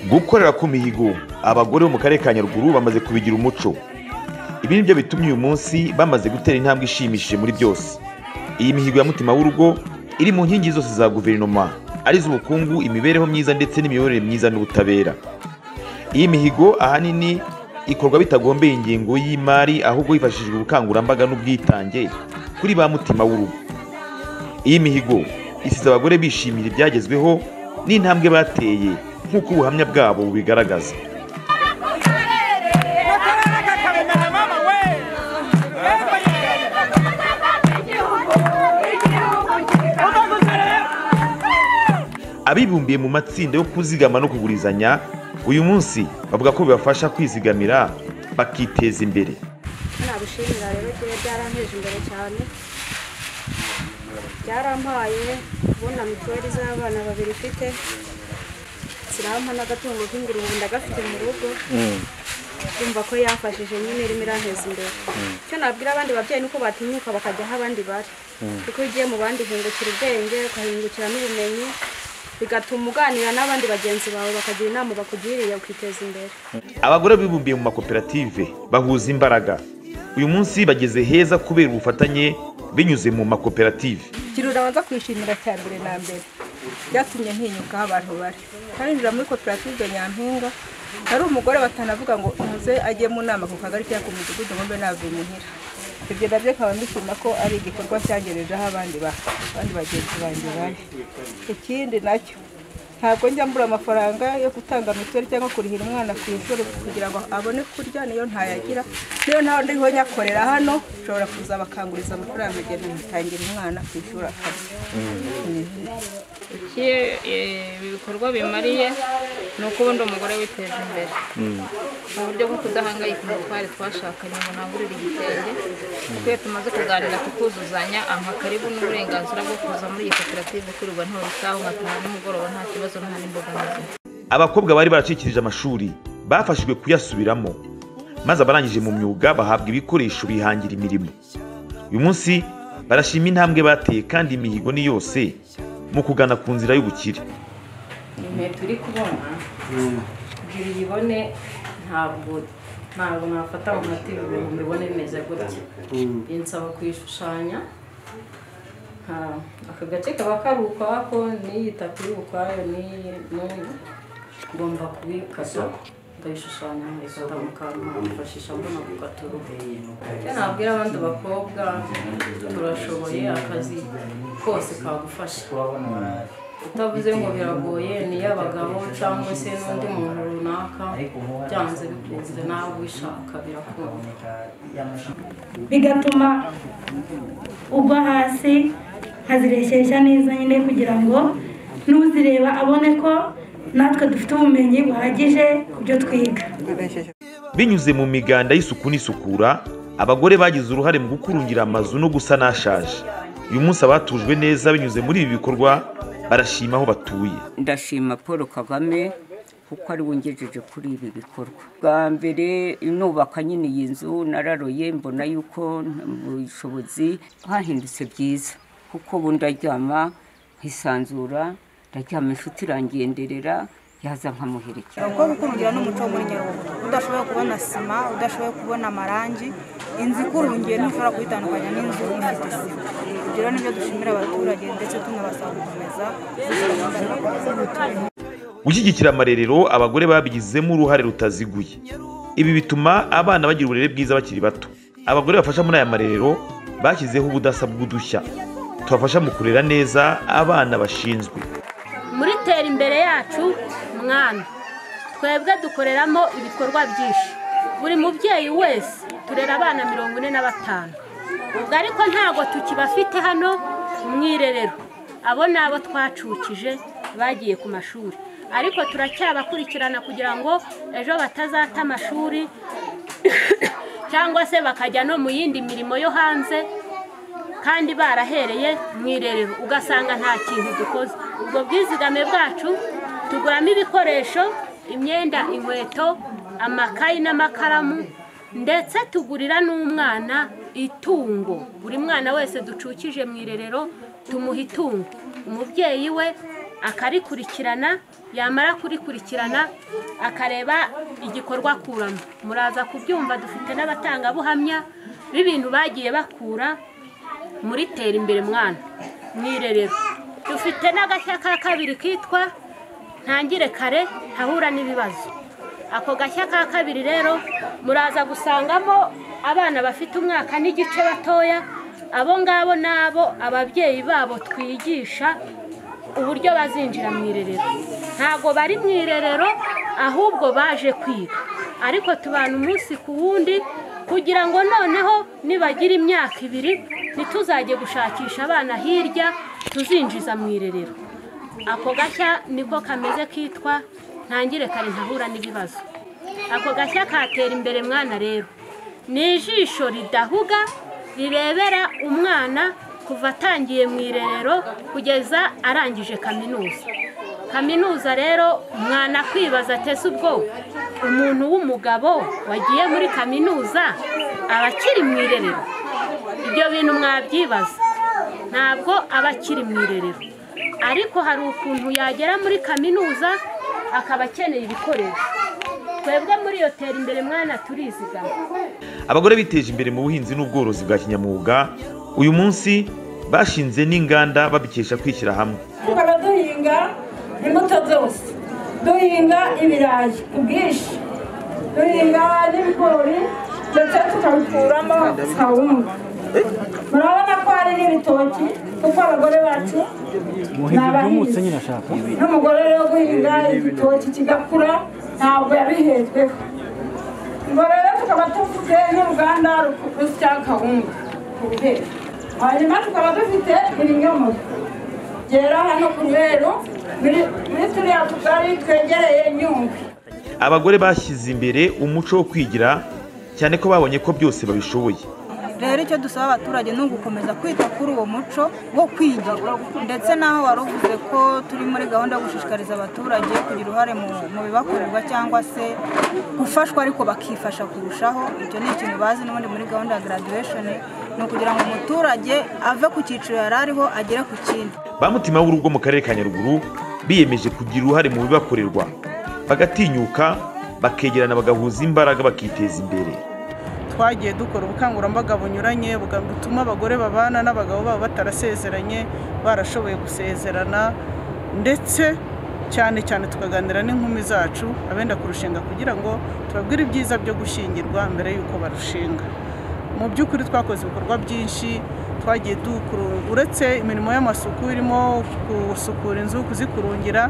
Gukorera ku mihigo abagore bo mu karere ka Nyaruguru bamaze kubigira umuco ibi ni byo bitumye uyu munsi bamaze gutera intambwe ishimishije muri byose iyi mihigo ya mutima w'urugo iri mu nkingi zose za guverinoma ari iz'ubukungu imibereho myiza ndetse n'imiyoborere myiza n'ubutabera iyi mihigo ahanini ikorwa bitagombeye ingengo y'imari ahubwo hifashishijwe ubukangurambaga n'ubwitange kuri ba mutima w'urugo iyi mihigo isize abagore bishimira ibyagezweho n'intambwe bateye nk'uko ubuhamya bwabo bubigaragaza abibumbiye mu matsinda yo kuzigama no kugurizanya uyu munsi bavuga ko bibafasha kwizigamira bakiteza imbere nabushimira rero igihe byaranteje imbere cyane byarampaye kubona mituweli z'abana babiri mfite zirahampa n'agatungo k'ingurube ndagafite mu rugo kumva ko yafashije nyine irimo iranteza imbere icyo nabwira abandi babyeyi ni uko batinyuka bakajya aho abandi bari kuko iyo ugiye mu bandi uhingukira ubwenge ukahingukira n'ubumenyi bigatuma uganira n'abandi bagenzi bawe bakagira inama bakugiriye ukiteza imbere abagore bibumbiye mu makoperative bahuza imbaraga uyu munsi bageze heza kubera ubufatanye binyuze mu makoperative ikintu urabanza kwishimira cya mbere na mbere byatumye ntinyukaho abantu bari ntarinjira muri koperative nyampinga hari umugore batanavuga ngo umuze ajye mu nama ku kagari cyangwa ku mudugudu ngo mbe navuye muhira ibyo nabyo nkaba nishima ko ari igikorwa cyangejejeho abandi ba- abandi bagenzi banjye bane ikindi nacyo ntabwo njya mbura amafaranga yo gutanga mituweli cyangwa kurihira umwana ku ishuri kugira ngo abone kurya niyo ntayagira niyo ntaho ndiho nyakorera hano nshobora kuza bakanguriza amafaranga agenda nkitangira umwana ku ishuri akarya iki eh, ibikorwa bimariye ni uko ubundi umugore witeje imbere mu buryo bwo kudahangayika ngo twari twashakanye ngo ntangurire igitenge kuko iyo tumaze kuganira tukuzuzanya ampa karibu n'uburenganzira bwo kuza muri iyi koperative kurirwa ntora isaha nkataha nimugoroba nta kibazo nta n'imbogamizi abakobwa bari baracikirije amashuri bafashijwe kuyasubiramo maze abarangije mu myuga bahabwa ibikoresho bihangira imirimo uyu munsi barashima intambwe bateye kandi imihigo ni yose mu kugana ku nzira y'ubukire inkweto uri kubona kugira uyibone ntabwo ntabwo mwafata mu mati ngo mubibone bimeze gutya binsaba kuyishushanya nka- aka gace kaba kari ukwako n'iyi tapi iri ukwayo n'iyi n'uyu ngomba kubikata ndayishushanya nkayifata mu kantu nkayifashisha mbona gukatura icyo nabwira abandi bakobwa turashoboye akazi kose kagufasha utavuze ngo biragoye ni iy'abagabo cyangwa se n'undi muntu runaka byanze bikunze nawe ubishaka birakunda bigatuma ugwa hasi nkazireshyeshya neza nyine kugira ngo n'uzireba abone ko natwe dufite ubumenyi buhagije ku byo twiga binyuze mu miganda y'isuku n'isukura abagore bagize uruhare mu gukurungira amazu no gusana ashaje uyu munsi abatujwe neza binyuze muri ibi bikorwa barashima aho batuye ndashima paul kagame kuko ari we ungejeje kuri ibi bikorwa bwa mbere nubaka nyine iyi nzu nararoye mbona yuko mu bushobozi hahindutse byiza kuko ubu ndaryama nkisanzura ndaryama inshuti irangenderera yaza nkamuherekeza abakobwa ukurungira n'umuco wo muri nyaruguru udashoboye kubona sima udashoboye kubona amarangi inzu ikurungiye ntushobora kuyitandukanya n'inzu ifite sima ibyo rero nibyo dushimira abaturage ndetse tunabasaba gukomeza gushyigikira amarerero abagore babigizemo uruhare rutaziguye ibi bituma abana bagira uburere bwiza bakiri bato abagore bafasha muri aya marerero bashyizeho ubudasa bw'udushya tubafasha mu kurera neza abana bashinzwe muri tera imbere yacu mwana twebwe dukoreramo ibikorwa byinshi buri mubyeyi wese turera abana mirongo ine na batanu ubwo ariko ntabwo tukibafite hano mu irerero abo ni abo twacukije bagiye ku mashuri ariko turacyabakurikirana kugira ngo ejo batazata amashuri cyangwa se bakajya no mu yindi mirimo yo hanze kandi barahereye mu irerero ugasanga nta kintu dukoze ubwo bwizigame bwacu tuguramo ibikoresho imyenda inkweto amakayi n'amakaramu ndetse tugurira n'umwana itungo buri mwana wese ducukije mu irerero tumuha itungo umubyeyi we akarikurikirana yamara kurikurikirana akareba igikorwa akuramo muraza kubyumva dufite n'abatangabuhamya b'ibintu bagiye bakura muri tera imbere mwana mu irerero dufite n'agashya ka kabiri kitwa ntangire kare ntahura n'ibibazo ako gashya ka kabiri rero muraza gusangamo abana bafite umwaka n'igice batoya abo ngabo ni abo ababyeyi babo twigisha uburyo bazinjira mu irerero ntabwo bari mu irerero ahubwo baje kwiga ariko tubana umunsi ku wundi kugira ngo noneho nibagira imyaka ibiri ntituzajye gushakisha abana hirya tuzinjiza mu irerero ako gashya niko kameze kitwa ntangire kare ntahura n'ibibazo ako gashya katera imbere mwana rero ni ijisho ridahuga rirebera umwana kuva atangiye mu irerero kugeza arangije kaminuza kaminuza rero umwana kwibaza ateze ubwoba umuntu w'umugabo wagiye muri kaminuza aba akiri mu irerero ibyo bintu mwabyibaza ntabwo aba akiri mu irerero ariko hari ukuntu yagera muri kaminuza akaba akeneye ibikoresho twebwe muri iyo tera imbere mwana turizigama abagore biteje imbere mu buhinzi n'ubworozi bwa kinyamwuga uyu munsi bashinze n'inganda babikesha kwishyira hamwe tukaba duhinga imbuto zose duhinga ibirayi ubwinshi duhinga n'ibigori ndetse tukabikuramo kawunga murabona ko hari n'ibitoki kuko abagore bacu ni abahinzi n'umugore rero guhinga igitoki kigakura ntabwo yabihejweho ngo rero tukaba tuvuze n'uruganda rusya kawunga kuruheru hanyuma tukaba dufite ibinyomoro byera hano ku ruheru muri muri turiya tugari twegereye nyungwe abagore bashyize imbere umuco wo kwigira cyane ko babonye ko byose babishoboye rero icyo dusaba abaturage ni ugukomeza kwita kuri uwo muco wo kwigira ndetse n'aho wari uvuze ko turi muri gahunda yo gushishikariza abaturage kugira uruhare mu mu bibakorerwa cyangwa se gufashwa ariko bakifasha kurushaho ibyo ni ikintu bazi n'ubundi muri gahunda ya garaduwesheni ni ukugira ngo umuturage ave ku cyiciro yari ariho agere ku kindi ba mutima w'urugo mu karere ka nyaruguru biyemeje kugira uruhare mu bibakorerwa bagatinyuka bakegerana bagahuza imbaraga bakiteza imbere twagiye dukora ubukangurambaga bunyuranye butuma abagore babana n'abagabo babo batarasezeranye barashoboye gusezerana ndetse cyane cyane tukaganira n'inkumi zacu abenda kurushinga kugira ngo tubabwire ibyiza byo gushyingirwa mbere y'uko barushinga mu by'ukuri twakoze ibikorwa byinshi twagiye dukuru uretse imirimo y'amasuku irimo gusukura inzu kuzikurungira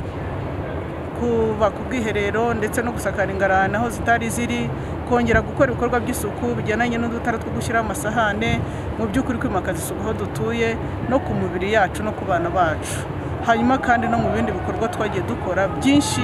kubaka ubwiherero ndetse no gusakara ingarani aho zitari ziri kongera gukora ibikorwa by'isuku bijyananye n'udutara two gushyiraho amasahane mu by'ukuri kwimakaza isuku aho dutuye no ku mibiri yacu no ku bana bacu hanyuma kandi no mu bindi bikorwa twagiye dukora byinshi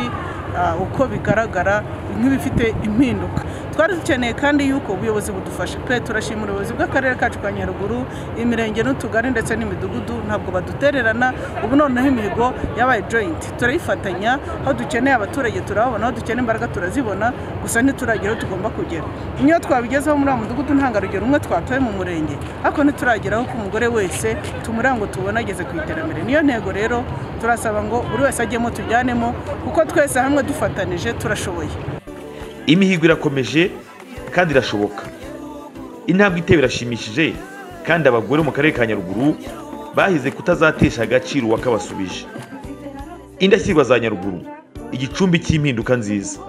ah, uko bigaragara nk'ibifite impinduka twari dukeneye kandi yuko ubuyobozi budufasha pe turashima ubuyobozi bw'akarere kacu ka nyaruguru imirenge n'utugari ndetse n'imidugudu ntabwo badutererana ubu noneho imihigo yabaye joyinti turayifatanya aho dukeneye abaturage turababona aho dukeneye imbaraga turazibona gusa ntituragira aho tugomba kugera niyo twabigezeho muri wa mudugudu ntangarugero umwe twatoye mu murenge ariko ntiturageraho ku mugore wese tumurira ngo tubone ageze ku iterambere niyo ntego rero turasaba ngo buri wese ajyemo tujyanemo kuko twese hamwe dufatanije turashoboye imihigo irakomeje kandi irashoboka intambwe itewe irashimishije kandi abagore mu karere ka nyaruguru bahize kutazatesha agaciro uwakabasubije indashyirwa za nyaruguru igicumbi cy'impinduka nziza